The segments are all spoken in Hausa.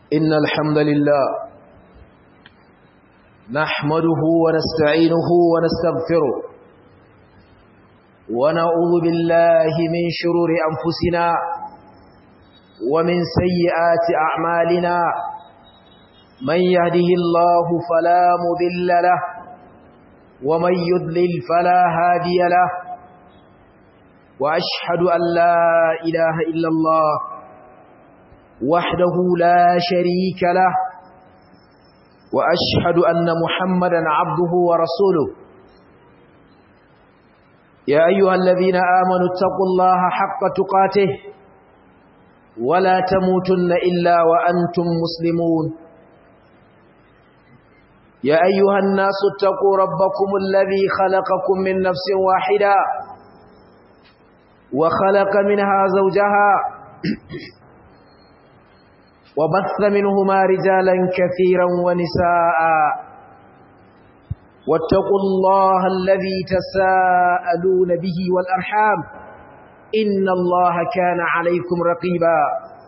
إن الحمد لله نحمده ونستعينه ونستغفره ونعوذ بالله من شرور أنفسنا ومن سيئات أعمالنا من يهده الله فلا مذل له ومن يضلل فلا هادي له وأشهد أن لا إله إلا الله وحده لا شريك له وأشهد أن محمدا عبده ورسوله يا أيها الذين آمنوا اتقوا الله حق تقاته ولا تموتن إلا وأنتم مسلمون يا أيها الناس اتقوا ربكم الذي خلقكم من نفس واحدة وخلق منها زوجها وبث منهما رجالا كثيرا ونساء واتقوا الله الذي تساءلون به والأرحام إن الله كان عليكم رقيبا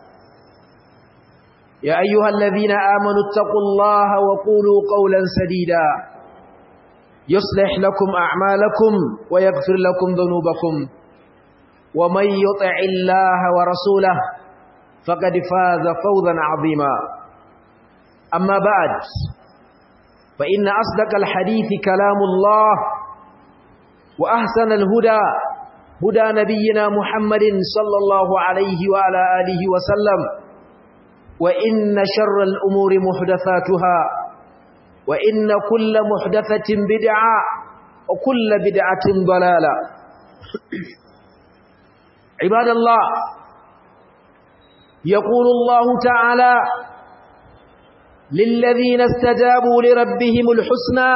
يا أيها الذين آمنوا اتقوا الله وقولوا قولا سديدا يصلح لكم أعمالكم ويغفر لكم ذنوبكم ومن يطع الله ورسوله فقد فاز فوزا عظيما أما بعد فإن أصدق الحديث كلام الله وأحسن الهدى هدى نبينا محمد صلى الله عليه وعلى آله وسلم وإن شر الأمور محدثاتها وإن كل محدثة بدعة وكل بدعة ضلالة عباد الله يقول الله تعالى للذين استجابوا لربهم الحسنى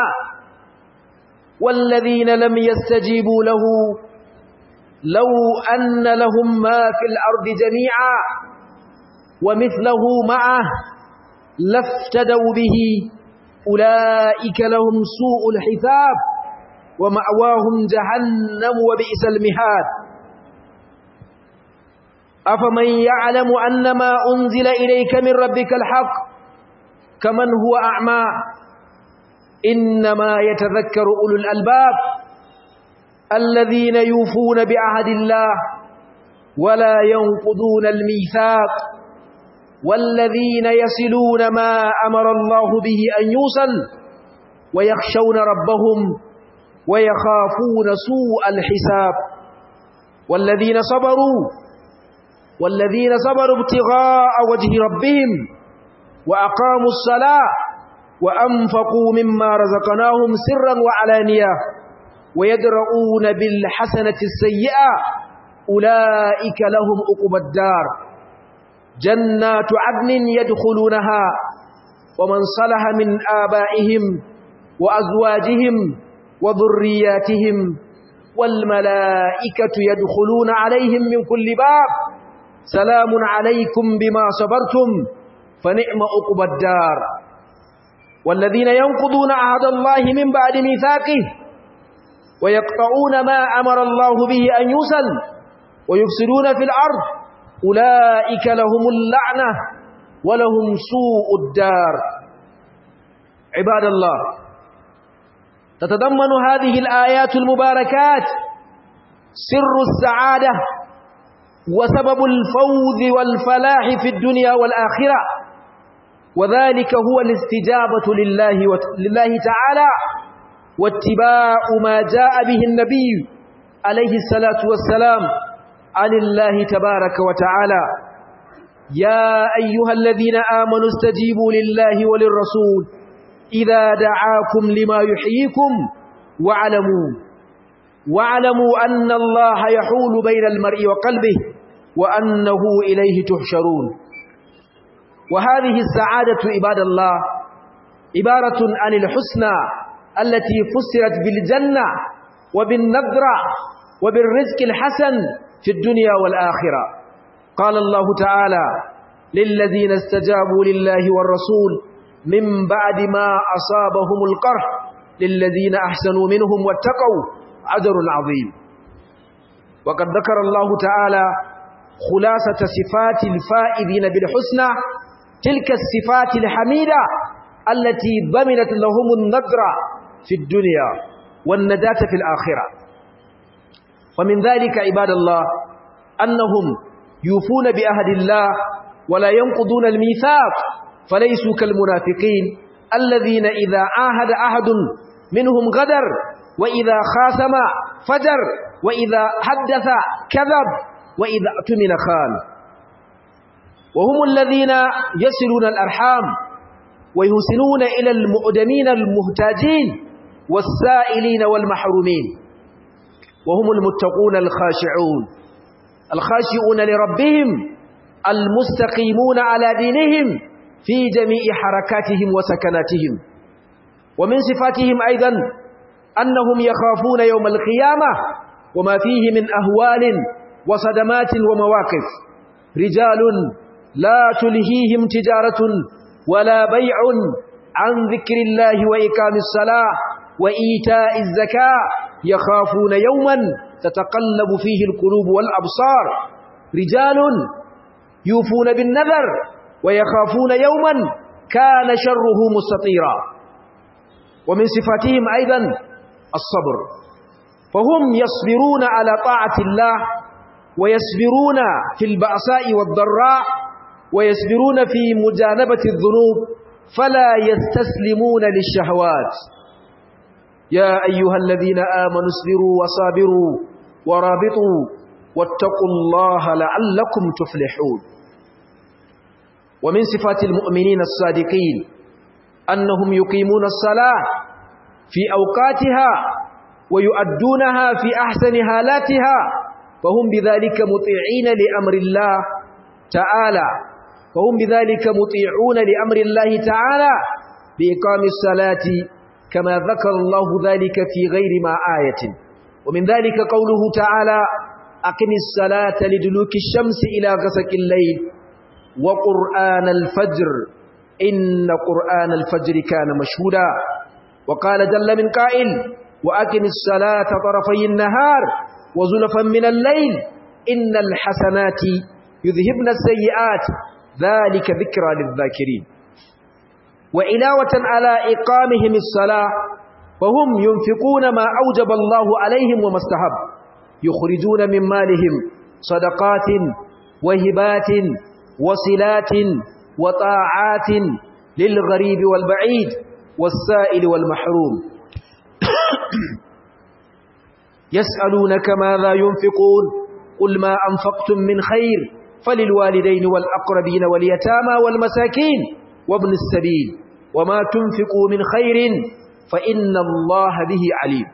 والذين لم يستجيبوا له لو أن لهم ما في الأرض جميعا ومثله معه لافتدوا به أولئك لهم سوء الحساب ومأواهم جهنم وبئس المهاد أفمن يعلم أن ما أنزل إليك من ربك الحق كمن هو أعمى إنما يتذكر أولو الألباب الذين يوفون بعهد الله ولا ينقضون الميثاق والذين يصلون ما أمر الله به أن يوصل ويخشون ربهم ويخافون سوء الحساب والذين صبروا والذين صبروا ابتغاء وجه ربهم وأقاموا الصلاة وأنفقوا مما رزقناهم سرا وعلانية ويدرؤون بالحسنة السيئة أولئك لهم أقب الدار جنات عدن يدخلونها ومن صلح من آبائهم وأزواجهم وذرياتهم والملائكة يدخلون عليهم من كل باب سلام عليكم بما صبرتم فنعم أقب الدار والذين ينقضون عهد الله من بعد ميثاقه ويقطعون ما أمر الله به أن يوصل ويفسدون في الأرض أولئك لهم اللعنة ولهم سوء الدار عباد الله تتضمن هذه الآيات المباركات سر السعادة وسبب الفوز والفلاح في الدنيا والآخرة وذلك هو الاستجابة لله, لله تعالى واتباع ما جاء به النبي عليه الصلاة والسلام عن الله تبارك وتعالى يا أيها الذين آمنوا استجيبوا لله وللرسول إذا دعاكم لما يحييكم واعلموا واعلموا أن الله يحول بين المرء وقلبه وأنه إليه تحشرون وهذه السعادة عباد الله عبارة عن الحسنى التي فسرت بالجنة وبالنذرة وبالرزق الحسن في الدنيا والآخرة قال الله تعالى للذين استجابوا لله والرسول من بعد ما أصابهم القرح للذين أحسنوا منهم واتقوا أجر عظيم وقد ذكر الله تعالى خلاصة صفات الفائزين بالحسنى تلك الصفات الحميدة التي ضمنت لهم النذر في الدنيا والنجاة في الآخرة ومن ذلك عباد الله أنهم يوفون بأهد الله ولا ينقضون الميثاق فليسوا كالمنافقين الذين إذا عاهد أحد منهم غدر وإذا خاصم فجر وإذا حدث كذب وإذا اؤتمن خان وهم الذين يصلون الأرحام ويحسنون إلى المؤدمين المهتاجين والسائلين والمحرومين وهم المتقون الخاشعون الخاشعون لربهم المستقيمون على دينهم في جميع حركاتهم وسكناتهم ومن صفاتهم أيضا أنهم يخافون يوم القيامة وما فيه من أهوال وصدمات ومواقف رجال لا تلهيهم تجارة ولا بيع عن ذكر الله وإقام الصلاة وإيتاء الزكاة يخافون يوما تتقلب فيه القلوب والأبصار رجال يوفون بالنذر ويخافون يوما كان شره مستطيرا ومن صفاتهم أيضا الصبر فهم يصبرون على طاعة الله ويصبرون في البأساء والضراء ويصبرون في مجانبة الذنوب فلا يستسلمون للشهوات يا أيها الذين آمنوا اصبروا وصابروا ورابطوا واتقوا الله لعلكم تفلحون ومن صفات المؤمنين الصادقين أنهم يقيمون الصلاة في أوقاتها ويؤدونها في أحسن حالاتها فهم بذلك مطيعين لأمر الله تعالى فهم بذلك مطيعون لأمر الله تعالى بإقام الصلاة كما ذكر الله ذلك في غير ما آية ومن ذلك قوله تعالى أقم الصلاة لدلوك الشمس إلى غسق الليل وقرآن الفجر إن قرآن الفجر كان مشهودا وقال جل من قائل وأقم الصلاة طرفي النهار وزلفا من الليل إن الحسنات يذهبن السيئات ذلك ذكرى للذاكرين وعلاوة على إقامهم الصلاة فهم ينفقون ما أوجب الله عليهم وما استحب يخرجون من مالهم صدقات وهبات وصلات وطاعات للغريب والبعيد والسائل والمحروم يسألونك ماذا ينفقون قل ما أنفقتم من خير فللوالدين والأقربين واليتامى والمساكين وابن السبيل وما تنفقوا من خير فإن الله به عليم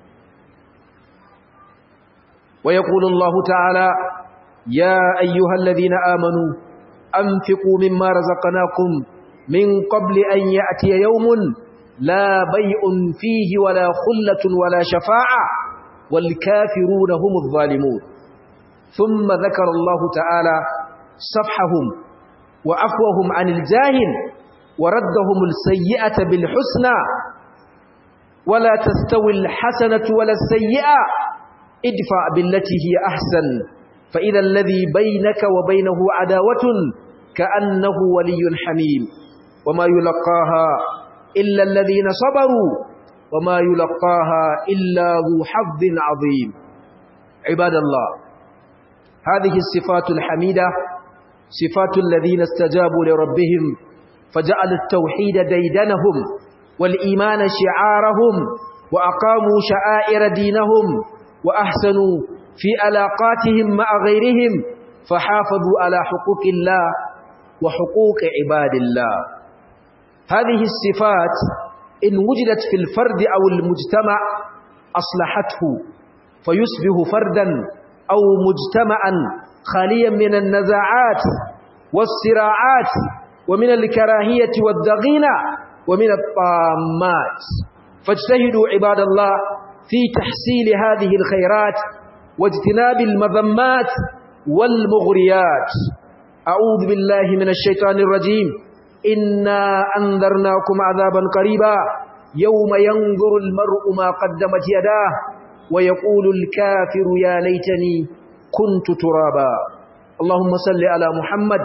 ويقول الله تعالى يا أيها الذين آمنوا أنفقوا مما رزقناكم من قبل أن يأتي يوم لا بيء فيه ولا خلة ولا شفاعة والكافرون هم الظالمون ثم ذكر الله تعالى صفحهم وعفوهم عن الجاهل وردهم السيئة بالحسنى ولا تستوي الحسنة ولا السيئة ادفع بالتي هي أحسن فإذا الذي بينك وبينه عداوة كأنه ولي حميم وما يلقاها إلا الذين صبروا وما يلقاها إلا ذو حظ عظيم عباد الله هذه الصفات الحميدة صفات الذين استجابوا لربهم فجعل التوحيد ديدنهم والإيمان شعارهم وأقاموا شعائر دينهم وأحسنوا في علاقاتهم مع غيرهم فحافظوا على حقوق الله وحقوق عباد الله هذه الصفات إن وجدت في الفرد أو المجتمع أصلحته فيصبح فردا أو مجتمعا خاليا من النزاعات والصراعات ومن الكراهية والضغينة ومن الطامات فاجتهدوا عباد الله في تحصيل هذه الخيرات واجتناب المذمات والمغريات أعوذ بالله من الشيطان الرجيم إنا أنذرناكم عذابا قريبا يوم ينظر المرء ما قدمت يداه ويقول الكافر يا ليتني كنت ترابا اللهم صل على محمد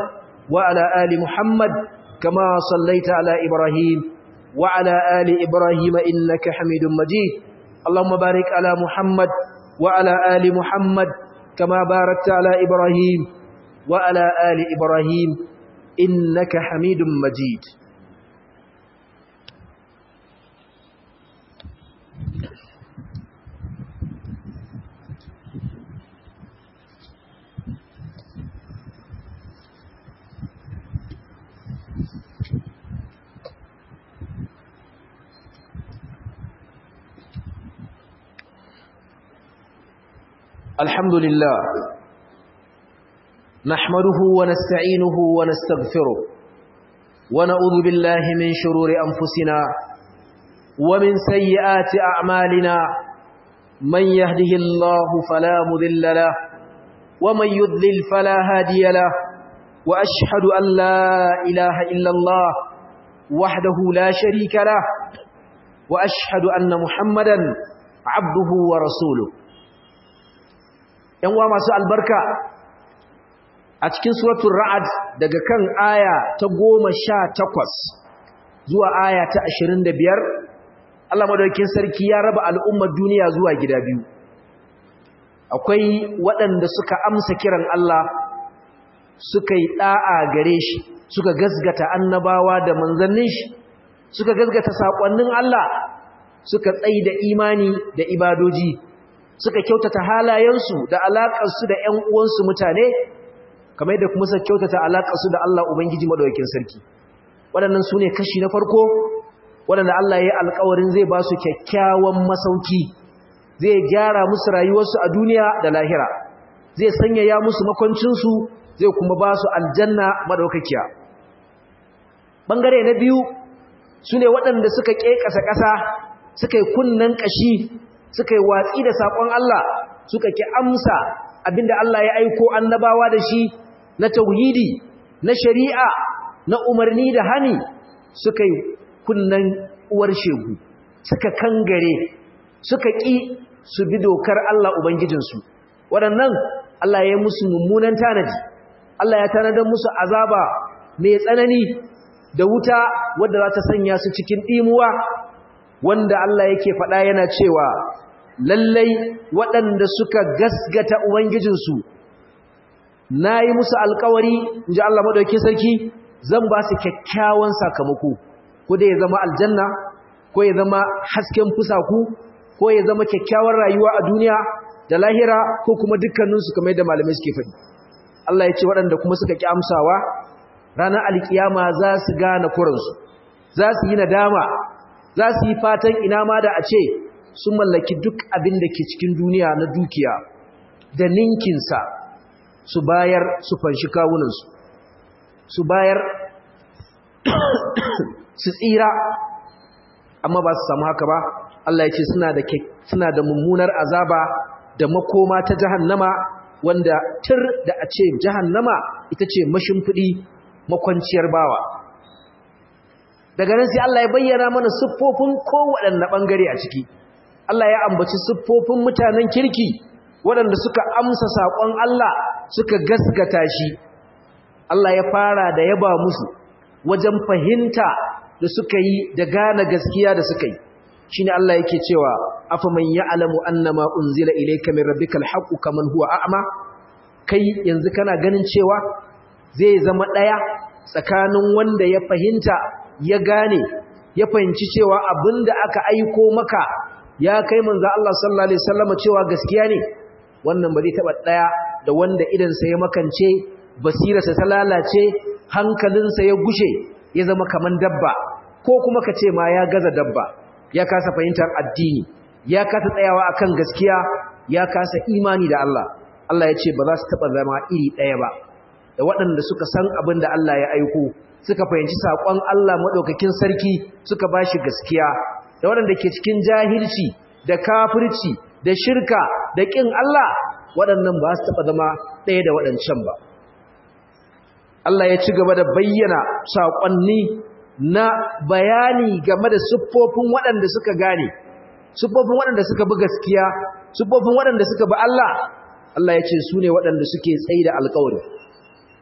وعلى آل محمد كما صليت على إبراهيم وعلى آل إبراهيم إنك حميد مجيد اللهم بارك على محمد وعلى آل محمد كما باركت على إبراهيم وعلى آل إبراهيم إنك حميد مجيد الحمد لله نحمده ونستعينه ونستغفره ونعوذ بالله من شرور أنفسنا ومن سيئات أعمالنا من يهده الله فلا مذل له ومن يذلل فلا هادي له وأشهد أن لا إله إلا الله وحده لا شريك له وأشهد أن محمدا عبده ورسوله uwa masu albarka a cikin suratul ra'ad daga kan aya ta goma sha takwas zuwa aya ta ashirin da biyar Allah madaukakin sarki ya raba al'ummar duniya zuwa gida biyu akwai waɗanda suka amsa kiran Allah suka yi ɗa'a gare shi suka gasgata annabawa da manzannin shi suka gasgata saƙonnin Allah suka tsayi da imani da ibadoji suka kyautata halayensu da alaƙarsu da ‘yan uwansu mutane, kamar yadda kuma suka kyautata alaƙarsu da Allah Ubangiji Maɗaukin Sarki. Waɗannan su ne kashi na farko, waɗanda Allah ya yi alƙawarin zai ba su kyakkyawan masauki, zai gyara musu rayuwarsu a duniya da lahira, zai sanyaya musu makwancinsu, zai kuma ba su aljanna maɗaukakiya. Ɓangare na biyu su ne waɗanda suka ƙeƙasa ƙasa, suka yi kunnen ƙashi, suka yi watsi da saƙon Allah suka ki amsa abinda Allah ya aiko annabawa da shi na tauhidi na shari'a na umarni da hani suka yi kunnan uwar shegu suka kangare suka ƙi su bi dokar Allah Ubangijinsu waɗannan Allah ya yi musu mummunan tanadi Allah ya tanadar musu azaba mai tsanani da wuta wadda za ta sanya su cikin ɗimuwa wanda Allah yake faɗa yana cewa lallai waɗanda suka gasgata Ubangijinsu na yi musu alkawari in ji Allah maɗauki sarki zan ba su kyakkyawan sakamako ko da ya zama aljanna ko ya zama hasken fusaku ko ya zama kyakkyawar rayuwa a duniya da lahira ko kuma dukkaninsu kamar yadda malamai suke faɗi Allah ya ce waɗanda kuma suka ƙi amsawa ranar alkiyama za su gane kuransu za su yi nadama za su yi fatan ina ma da a ce sun mallaki duk abin da ke cikin duniya na dukiya da ninkinsa su bayar su fanshi kawunansu su bayar su tsira amma ba su samu haka ba Allah ya ce suna da suna da mummunar azaba da makoma ta jahannama wanda tir da a ce jahannama ita ce mashimfiɗi makwanciyar bawa daga nan sai Allah ya bayyana mana siffofin kowaɗanne ɓangare a ciki Allah ya ambaci siffofin mutanen kirki waɗanda suka amsa saƙon Allah suka gasgata shi Allah ya fara da yaba musu wajen fahimta da suka yi da gane gaskiya da suka yi shine Allah yake cewa afaman ya'lamu annama unzila ilayka min rabbikal haqqu kaman huwa a'ma kai yanzu kana ganin cewa zai zama ɗaya tsakanin wanda ya fahimta ya gane ya fahimci cewa abinda aka aiko maka ya kai manzo Allah sallallahu alaihi wasallam cewa gaskiya ne wannan ba zai taba daya da wanda idan sa ya makance basirarsa ta lalace hankalinsa ya gushe ya zama kaman dabba ko kuma ka ce ma ya gaza dabba ya kasa fahimtar addini ya kasa tsayawa akan gaskiya ya kasa imani da Allah Allah ya ce ba za su taba zama iri daya ba da waɗanda suka san abin da Allah ya aiko suka fahimci saƙon Allah maɗaukakin sarki suka ba shi gaskiya da waɗanda ke cikin jahilci da kafirci da shirka da ƙin Allah waɗannan ba su taɓa zama ɗaya da waɗancan ba Allah ya ci gaba da bayyana saƙonni na bayani game da siffofin waɗanda suka gane siffofin waɗanda suka bi gaskiya siffofin waɗanda suka bi Allah Allah ya ce su ne waɗanda suke tsaye da alƙawari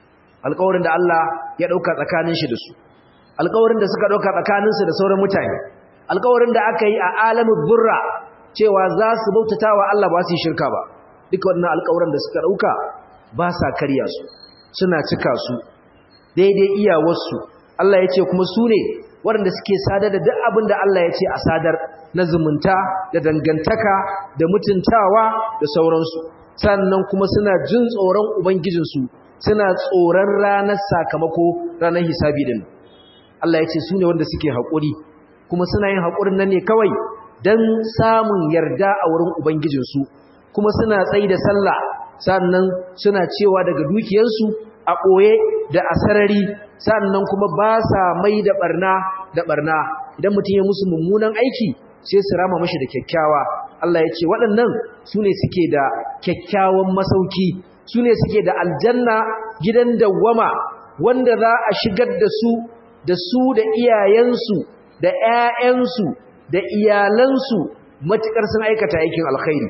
alƙawarin da Allah ya ɗauka tsakanin shi da su alƙawarin da suka ɗauka tsakaninsu da sauran mutane alƙawarin da aka yi a alamin burra cewa za su bautata wa Allah ba su yi shirka ba duka wannan alƙawarin da suka ɗauka ba sa karya su suna cika su daidai iyawarsu Allah ya ce kuma su ne waɗanda suke sadar da duk abin da Allah ya ce a sadar na zumunta da dangantaka da mutuntawa da sauransu sannan kuma suna jin tsoron ubangijinsu suna tsoron ranar sakamako ranar hisabi din Allah ya ce su ne wanda suke haƙuri kuma suna yin haƙurin nan ne kawai don samun yarda a wurin ubangijinsu kuma suna tsayi da sallah sannan suna cewa daga dukiyarsu a ɓoye da a sarari sannan kuma ba sa mai da ɓarna da ɓarna idan mutum ya musu mummunan aiki sai su rama mashi da kyakkyawa Allah ya ce waɗannan su ne suke da kyakkyawan masauki su ne suke da aljanna gidan dawwama wanda za a shigar da su da su da iyayensu da ‘ya'yansu da iyalansu matuƙar sun aikata aikin alkhairi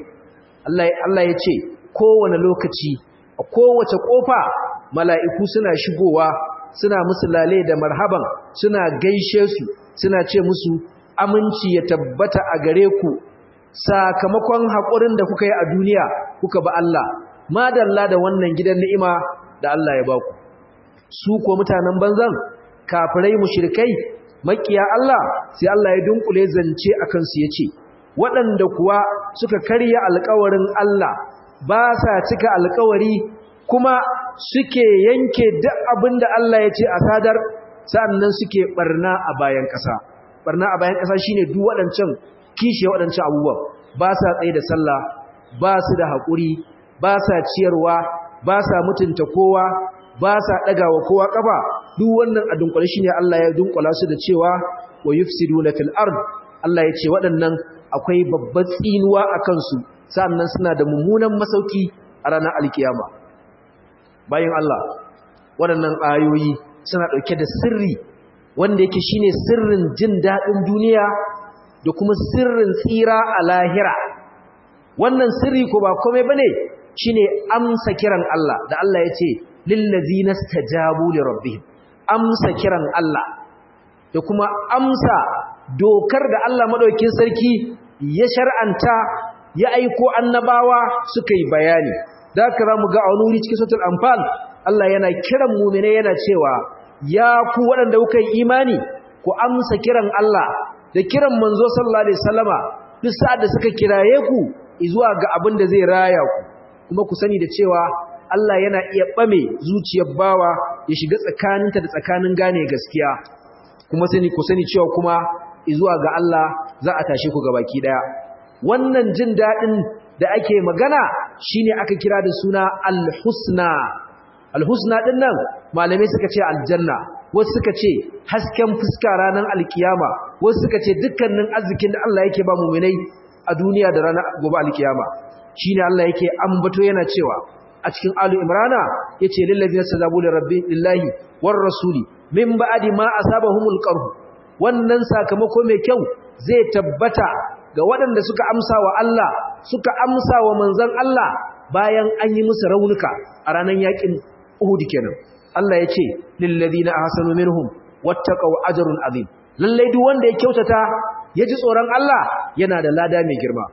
Allah ya ce kowane lokaci a kowace ƙofa mala'iku suna shigowa suna musu lale da marhaban suna gaishe su suna ce musu aminci ya tabbata a gare ku sakamakon haƙurin da kuka yi a duniya kuka ba Allah madalla da wannan gidan ni'ima da Allah ya baku su ko mutanen banzan kafirai mushrikai makiya Allah sai Allah ya dunkule zance akan su yace waɗanda kuwa suka karya alƙawarin Allah ba sa cika alƙawari kuma suke yanke duk abin da Allah ya ce a sadar sannan suke barna a bayan ƙasa barna a bayan ƙasa shine duk waɗancan kishe waɗancan abubuwan ba sa tsaye da sallah ba su da haƙuri ba sa ciyarwa ba sa mutunta kowa ba sa ɗagawa kowa ƙafa duk wannan a dunkule shine Allah ya dunkula su da cewa wa yufsiduna fil ard Allah ya ce waɗannan akwai babbar tsinuwa a kansu sannan suna da mummunan masauki a ranar alkiyama bayan Allah waɗannan ayoyi suna ɗauke da sirri wanda yake shine sirrin jin daɗin duniya da kuma sirrin tsira a lahira wannan sirri ko ba komai bane shine amsa kiran Allah da Allah ya ce lillazina stajabu li rabbihim amsa kiran Allah da kuma amsa dokar da Allah madaukakin sarki ya shar'anta ya aiko annabawa suka yi bayani da haka zamu ga a wani wuri cikin suratul anfal Allah yana kiran mu'mine yana cewa ya ku waɗanda kuka yi imani ku amsa kiran Allah da kiran manzo sallallahu alaihi wasallama duk sa'ad da suka kiraye ku zuwa ga abin da zai raya ku kuma ku sani da cewa Allah yana iya ɓame zuciyar bawa ya shiga tsakaninta da tsakanin gane gaskiya kuma sani ku sani cewa kuma zuwa ga Allah za a tashe ku baki daya wannan jin daɗin da ake magana shine aka kira da suna al-husna al-husna din nan malamai suka ce aljanna wasu suka ce hasken fuska ranar alkiyama wasu suka ce dukkanin arzikin da Allah yake ba mu'minai a duniya da ranar gobe alkiyama shine Allah yake ambato yana cewa a cikin alu imrana yace lil ladina sajabu lirabbi lillahi war rasuli min ba'di ma asabahumul qarh wannan sakamako mai kyau zai tabbata ga waɗanda suka amsa wa Allah suka amsa wa manzon Allah bayan an yi musu raunuka a ranar yakin Uhud kenan Allah yace lil ladina ahsanu minhum wattaqaw ajrun azim lalle duk wanda ya kyautata ya ji tsoron Allah yana da lada mai girma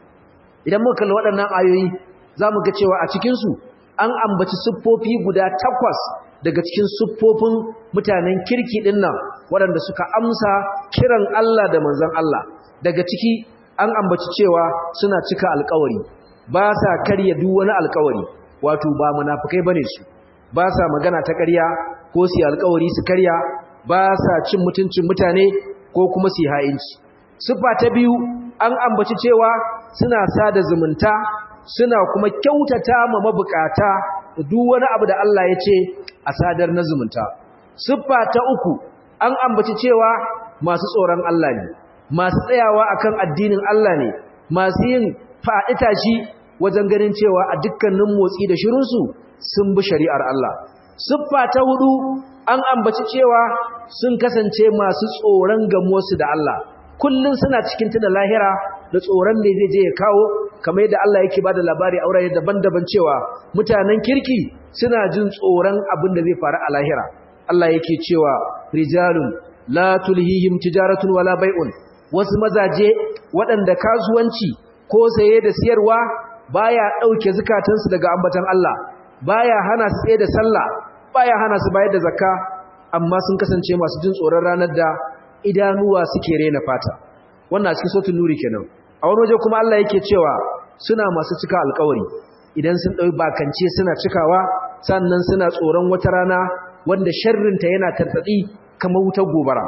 idan muka kalli waɗannan ayoyi za mu ga cewa a cikinsu an ambaci siffofi guda takwas daga cikin siffofin mutanen kirki ɗin nan waɗanda suka amsa kiran Allah da manzan Allah daga ciki an ambaci cewa suna cika alkawari ba sa karya duk wani alkawari wato ba munafukai bane su ba sa magana ta ƙarya ko su alkawari su karya ba sa cin mutuncin mutane ko kuma su ha'inci siffa ta biyu an ambaci cewa suna sada zumunta suna kuma kyautata ma mabukata da duk wani abu da Allah ya ce a sadar na zumunta siffa ta uku an ambaci cewa masu tsoron Allah ne masu tsayawa akan addinin Allah ne masu yin faɗi tashi wajen ganin cewa a dukkanin motsi da shirinsu sun bi shari'ar Allah siffa ta hudu an ambaci cewa sun kasance masu tsoron gamuwarsu da Allah kullum suna cikin tuna lahira da tsoron da zai je ya kawo kamar yadda Allah yake bada labari a wurare daban-daban cewa mutanen kirki suna jin tsoron abin da zai faru a lahira Allah yake cewa rijalun la tulhihim tijaratun wala bai'un wasu mazaje waɗanda kasuwanci ko saye da siyarwa baya dauke zakatansu daga ambatan Allah baya hana su tsaye da sallah baya hana su bayar da zakka amma sun kasance masu jin tsoron ranar da idanuwa suke rena fata wannan cikin sautin nuri kenan a wani waje kuma Allah yake cewa suna masu cika alkawari idan sun ɗau bakance suna cikawa sannan suna tsoron wata rana wanda sharrinta yana tartatsi kamar wutar gobara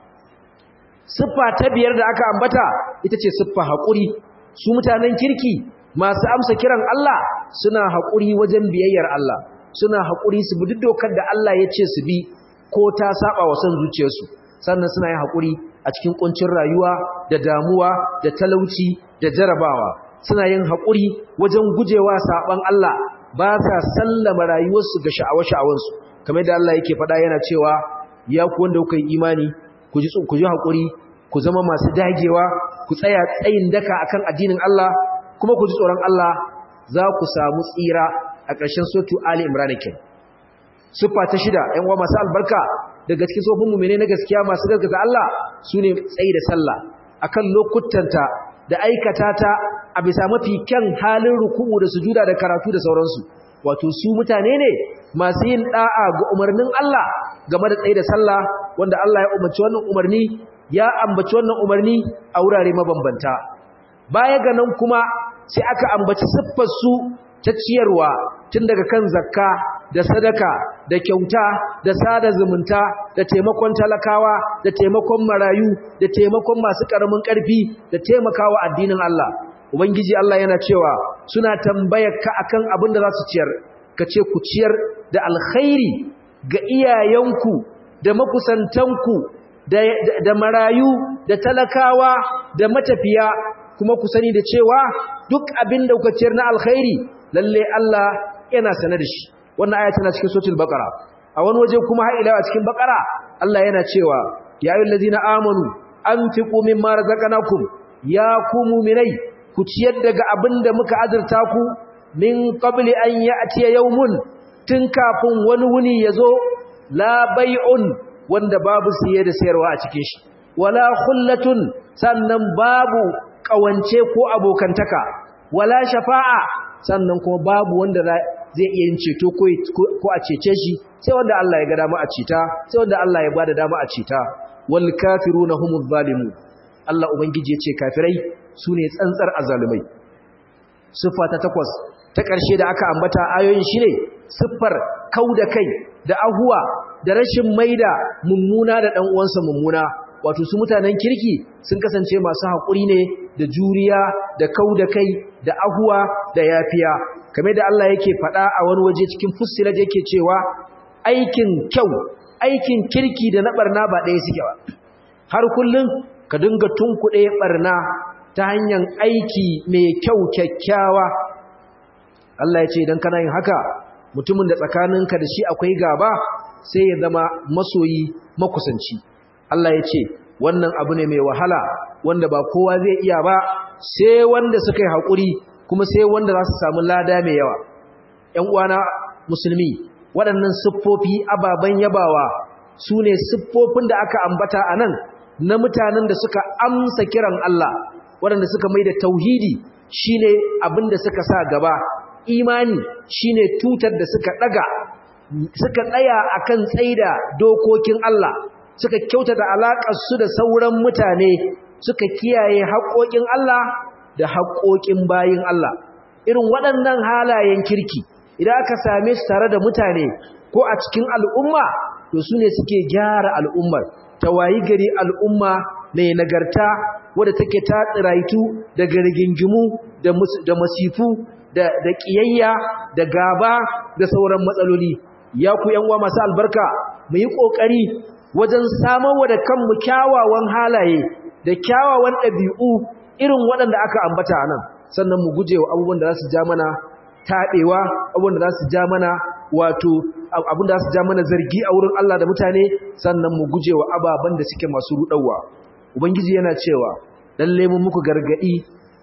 siffa ta biyar da aka ambata ita ce siffa haƙuri su mutanen kirki masu amsa kiran Allah suna haƙuri wajen biyayyar Allah suna haƙuri su bi duk dokar da Allah ya ce su bi ko ta saba wa son zuciyarsu sannan suna yin haƙuri a cikin ƙuncin rayuwa da damuwa da talauci da jarabawa suna yin haƙuri wajen gujewa saɓan Allah ba sa sallama rayuwarsu ga sha'awa-sha'awansu kamar da Allah yake faɗa yana cewa ya ku wanda kuka yi imani ku ji ku ji haƙuri ku zama masu dagewa ku tsaya tsayin daka akan addinin Allah kuma ku ji tsoron Allah za ku samu tsira a ƙarshen sotu Ali Imran kenan siffa ta shida ƴan uwa masu albarka daga cikin sofin mu'mine na gaskiya masu gaskata Allah sune tsayi da sallah akan lokutanta da aikata ta a bisa mafi kyan halin ruku'u da sujuda da karatu da sauransu wato su mutane ne masu yin da'a ga umarnin Allah game da tsayi da sallah wanda Allah ya umarci wannan umarni ya ambaci wannan umarni a wurare mabambanta baya ga nan kuma sai aka ambaci siffar su ta ciyarwa tun daga kan zakka da sadaka da kyauta da sada zumunta da taimakon talakawa da taimakon marayu da taimakon masu karamin karfi da taimakawa addinin Allah ubangiji Allah yana cewa suna tambayar ka akan abin da za su ciyar ka ce ku ciyar da alkhairi ga iyayenku da makusantanku da, da marayu da talakawa da matafiya kuma ku sani da cewa duk abin da kuka ciyar na alkhairi lalle Allah yana sanar da shi wannan aya tana cikin suratul baqara a wani waje kuma har ila a cikin baqara Allah yana cewa ya ayyuhal ladina amanu anfiqu mimma razaqnakum ya ku mu'minai ku ciyar daga abinda muka azurta ku min qabli an ya'tiya yawmun tun kafin wani wuni yazo la bai'un wanda babu siye da sayarwa a cikin shi wala khullatun sannan babu kawance ko abokantaka wala shafa'a sannan kuma babu wanda zai iya yin ceto ko a cece shi sai wanda Allah ya ga dama a cita sai wanda Allah ya bada dama a cita wal kafiruna humuz zalimun Allah ubangiji ya ce kafirai sune tsantsar azalumai siffa ta takwas ta ƙarshe da aka ambata ayoyin shine siffar kauda kai da ahuwa da rashin maida mummuna da dan uwansa mummuna wato su mutanen kirki sun kasance masu haƙuri ne da juriya da kauda kai da ahuwa da yafiya kamar da Allah yake faɗa a wani waje cikin fussilat yake cewa aikin kyau aikin kirki da na barna ba ɗaya suke ba har kullum ka dinga tunkuɗe barna ta hanyar aiki mai kyau kyakkyawa Allah ya ce idan kana yin haka mutumin da tsakaninka da shi akwai gaba sai ya zama masoyi makusanci Allah ya ce wannan abu ne mai wahala wanda ba kowa zai iya ba sai wanda suka yi haƙuri kuma sai wanda za su samu lada mai yawa ‘yan uwana musulmi waɗannan siffofi ababen yabawa su ne siffofin da aka ambata a nan na mutanen da suka amsa kiran Allah waɗanda suka mai da tauhidi shi ne abin da suka sa gaba imani shi ne tutar da suka ɗaga suka tsaya a kan tsaida dokokin Allah suka kyauta da alaƙarsu da sauran mutane suka kiyaye haƙoƙin Allah da haƙoƙin bayin Allah irin waɗannan halayen kirki idan aka same su tare da mutane ko a cikin al'umma to su ne suke gyara al'ummar ta wayi gari al'umma mai nagarta wadda take ta tsiraitu daga rigingimu da masifu da ƙiyayya da gaba da sauran matsaloli ya ku uwa masu albarka mu yi ƙoƙari wajen samarwa da kanmu kyawawan halaye da kyawawan ɗabi'u irin waɗanda aka ambata nan sannan mu guje wa abubuwan da za su ja mana taɓewa abubuwan da za su ja mana wato abin da za su ja mana zargi a wurin Allah da mutane sannan mu guje wa ababen da suke masu ruɗawa ubangiji yana cewa lalle mun muku gargaɗi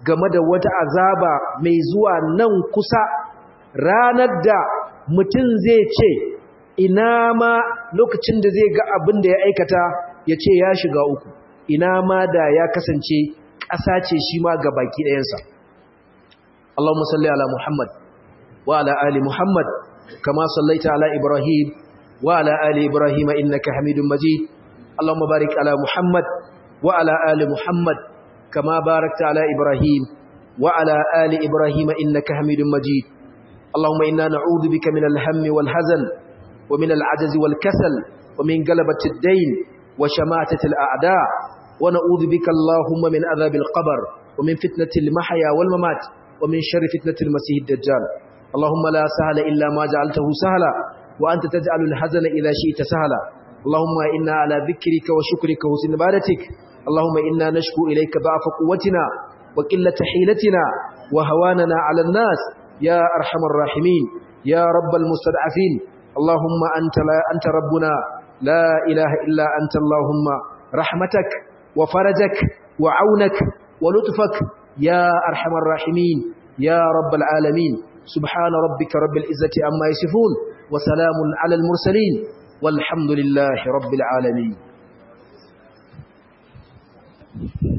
game da wata azaba mai zuwa nan kusa ranar da mutum zai ce ina ma lokacin da zai ga abin da ya aikata ya ce ya shiga uku ina ma da ya kasance ƙasa ce shi ma ga baki ɗayansa Allahumma salli ala Muhammad wa ala ali Muhammad kama sallaita ala Ibrahim wa ala ali Ibrahim innaka Hamidum Majid Allahumma barik ala Muhammad wa ala ali Muhammad kama barakta ala Ibrahim wa ala ali Ibrahim innaka Hamidum Majid Allahumma inna na'udhu bika min al-hammi wal hazan wa min al-'ajzi wal kasal wa min galabati ad-dayn wa shamatati al-a'da' ونعوذ بك اللهم من عذاب القبر ومن فتنة المحيا والممات ومن شر فتنة المسيح الدجال اللهم لا سهل إلا ما جعلته سهلا وأنت تجعل الحزن إذا شئت سهلا اللهم إنا على ذكرك وشكرك وحسن عبادتك اللهم إنا نشكو إليك ضعف قوتنا وقلة حيلتنا وهواننا على الناس يا أرحم الراحمين يا رب المستضعفين اللهم أنت, لا أنت ربنا لا إله إلا أنت اللهم رحمتك وفرجك وعونك ولطفك يا أرحم الراحمين يا رب العالمين سبحان ربك رب العزة عما يصفون وسلام على المرسلين والحمد لله رب العالمين